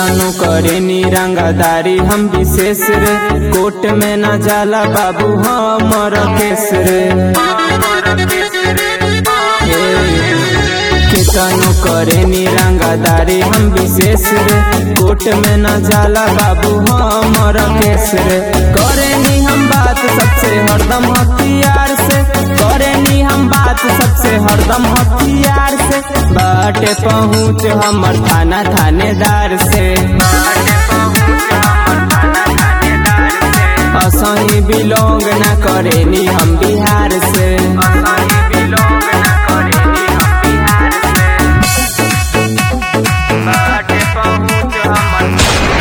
केतनु करे रंगदारी हम विशेष रे कोर्ट में न जाला बाबू हमर केस रे केतनु करे रंगदारी हम विशेष रे कोर्ट में न जाला बाबू हमर केस रे करे नी हम बात सबसे हरदम हथियार से करे नी हम बात सबसे हरदम हथियार से बाटे पहुँच हमर थाना थानेदार से असही बिलोंग न करे नी हम बिहार से बाटे पहुँच हमर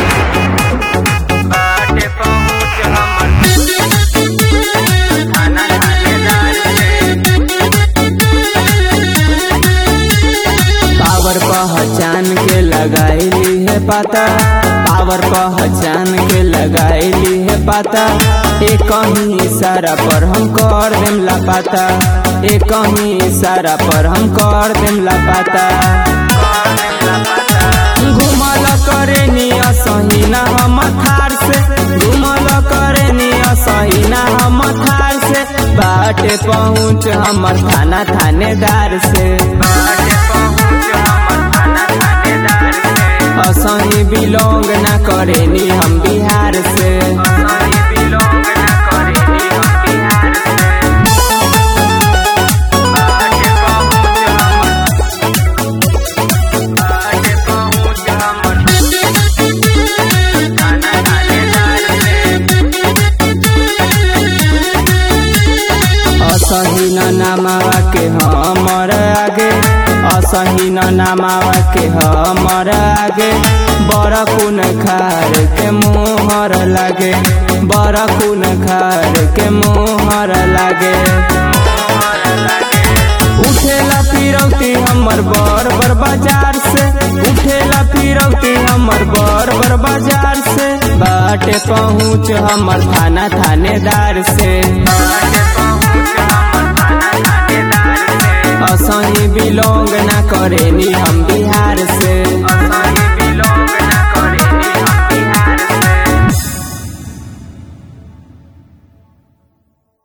बाटे पहुँच हमर थाना थानेदार से पावर पहचान के लगाईली है पाता पावर पहचान के लगाईली है पाता एक कहीं इशारा पर हम कर देम लापाता एक कहीं इशारा पर हम कर देम लापाता घुमल करे नी असही ना हम थार से घुमल करे नी असही ना हम थार से बाटे पहुँच हमर थाना थानेदार से असही बिलोंग न करे नी हम बिहार से असही न नामावा के हमर आगे असही न नामावा के हमर आगे बड़ा कुन खार के मुहर लागे बड़ा कुन खार के मुहर लागे उठेला फिरौती हमर बर बर बाजार से उठेला फिरौती हमर बर बर बाजार से बाटे पहुँच हमर थाना थानेदार से असही बिलोंग न करे नी हम